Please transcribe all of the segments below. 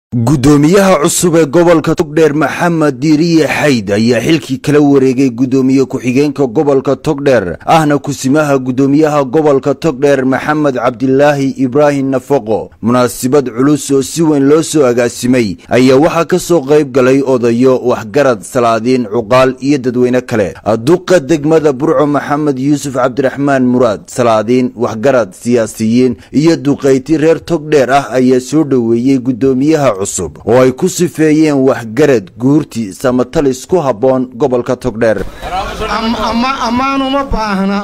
gudoomiyaha cusub ee gobolka togdheer maxamed diiriye xayd ayaa xilkii kala wareegay gudoomiye ku-xigeenka gobolka togdheer ahna kusimaha gudoomiyaha gobolka togdheer maxamed cabdilaahi ibraahim nafaqo munaasabad culus oo si weyn loo soo agaasimay ayaa waxaa ka soo qayb galay odayo waxgarad salaadiin cuqaal iyo dadweyne kale duqa degmada burco maxamed yuusuf cabdiraxmaan muraad salaadiin waxgarad siyaasiyiin iyo duqayti reer togdheer ah ayaa soo dhoweeyey gudoomiyaha cusub oo ay ku sifeeyeen waxgarad guurti samatalis ku habboon gobolka togdheer ammaan uma baahna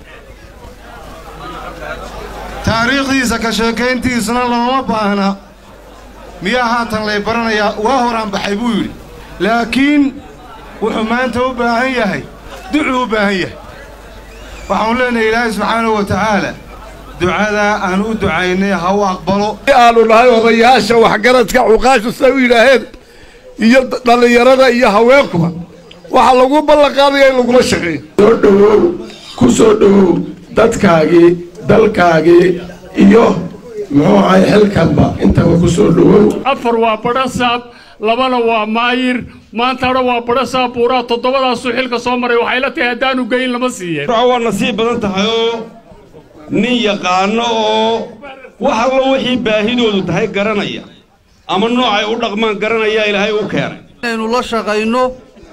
taariikhdiisa ka sheekayntiisana looma baahna miyaa haatan lay baranayaa waa horaan baxay buu yidhi laakiin wuxuu maanta u baahan yahay ducuu u baahan yahay waxaanu leenahay ilaahay subxaanahu wa tacaala ducadaa aan u ducaynay ha u aqbalo aanu nahay odayaasha waxgaradka cuqaashu say u yidhaaheen iyo dhallinyarada iyo haweenkuba waxaa lagu ballanqaadaya in lagula shaqeeyo soo dhowow ku soo dhowow dadkaagii dalkaagii iyo muxuu ahay xilkanba intaba ku soo dhowow afar waa badhasaab labana waa maayir maantana waa badhasaab buuraa toddobadaasuu xilka soo maray waxay la tahay haddaanu geyn lama siiyeen waa nasiib badan tahay oo nin yaqaano oo wax allo wixii baahidoodu tahay garanaya ama noocay u dhaqmaan garanaya ilaahay u keenay inaynu la shaqayno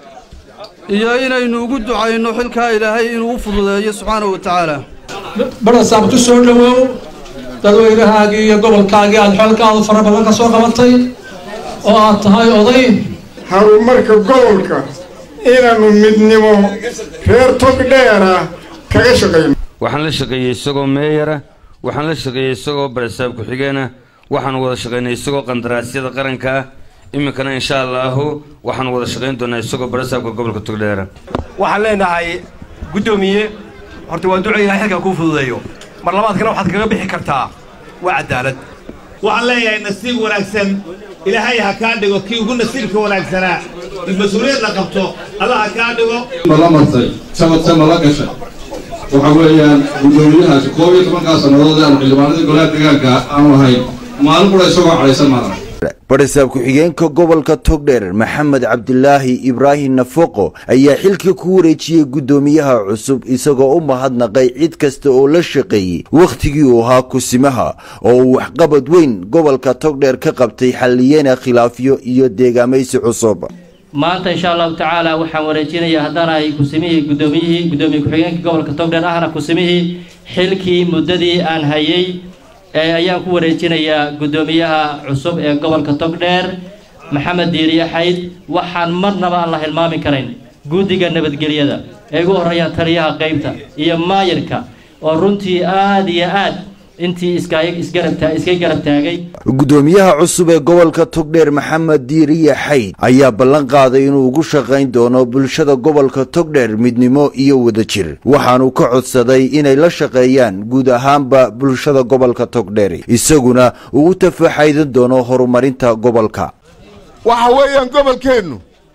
iyo inaynu ugu ducayno xilkaa ilaahay inuu u fududeeyo subxaanahu wa tacaala badhasaab ku soo dhowow dadweynahaagii iyo gobolkaagii aad xoolkaadu fara badan ka soo qabatay oo aad tahay oday horumarka gobolka inaannu midnimo reer togdheera kaga shaqayno waxaan la shaqeeyey isagoo meeyara waxaan la shaqeeyey isagoo barasaab ku-xigeena waxaan wada shaqaynay isagoo qandaraasyada qaranka ah iminkana insha allaahu waxaan wada shaqayn doonaa isagoo barasaabka gobolka togdheera waxaan leenahay guddoomiye horta waa duco ilahay xilkaa kuu fududeeyo mar labaadkana waxaad kaga bixi kartaa waa cadaalad waxaan leeyahay nasiib wanaagsan ilaahay ha kaa dhigo kii ugu nasiibka wanaagsanaa mas-uuliyad la qabto alla ha kaa dhigo mala martay sabadse mala gashay waxa weeyaan guddoomiyahaasi koob iyo tobankaa sannadood ee aanu xildhibaanadii golaha deegaanka aanu ahayn maalin qura isagoo cadhaysan maadan badhasaab ku-xigeenka gobolka togdheer maxamed cabdilaahi ibraahim nafaqo ayaa xilka ku wareejiyey guddoomiyaha cusub isagoo u mahadnaqay cid kasta oo la shaqeeyey wakhtigii uu ahaa kusimaha oo uu waxqabad weyn gobolka togdheer ka qabtay xalliyeena khilaafyo iyo deegaamaysi cusub maanta insha allahu tacaala waxaan wareejinayaa haddaanahay kusimihii guddoomiyihii guddoomiye ku-xigeenka gobolka togdheer ahna kusimihii xilkii muddadii aan hayay ee ayaan ku wareejinayaa guddoomiyaha cusub ee gobolka togdheer maxamed diiriye xayd waxaan marnaba aan la hilmaami karayn guddiga nabadgelyada ay ugu horreeyaan taliyaha qaybta iyo maayirka oo runtii aada iyo aad intii iska garab taagay guddoomiyaha cusub ee gobolka togdheer maxamed diiriye xayd ayaa ballan qaaday inuu ugu shaqayn doono bulshada gobolka togdheer midnimo iyo wadajir waxaanu ka codsaday inay la shaqeeyaan guud ahaanba bulshada gobolka togdheer isaguna uu u tafaxaydan doono horumarinta gobolka waxa weeyaan gobolkeennu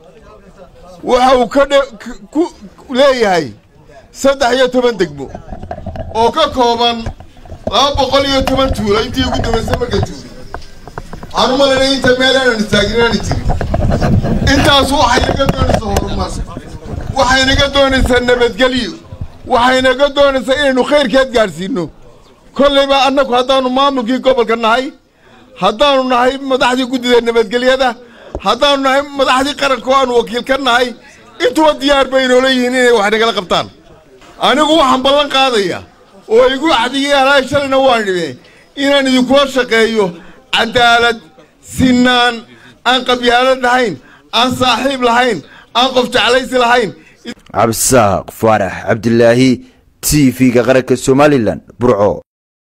waxa uu ku leeyahay saddex iyo toban degmo oo ka kooban laba boqol iyo toban tuulo intii ugu dambaysay marka tuuli waxaan u malaynay inta meel aanan istaagin aani jirin intaas waxay naga doonaysaa horumar waxay naga doonaysaa nabadgelyo waxay naga doonaysaa inaynu khayrkeed gaadhsiinno kollayba annagu haddaannu maamulkii gobolka nahay haddaannu nahay madaxdii guddida nabadgelyada haddaannu nahay madaxdii qaranka oo aanu wakiil ka nahay intuba diyaar bay inoola yihiin inay wax nagala qabtaan anigu waxaan ballan qaadayaa oo igu axdigii alaay shalayna waan dhibee inaan idinkula shaqeeyo cadaalad sinaan aan qabyaalad lahayn aan saaxiib lahayn aan qof jeclaysi lahayn cabdisaaq faarax cabdilaahi t v-ga qaranka somalilan burco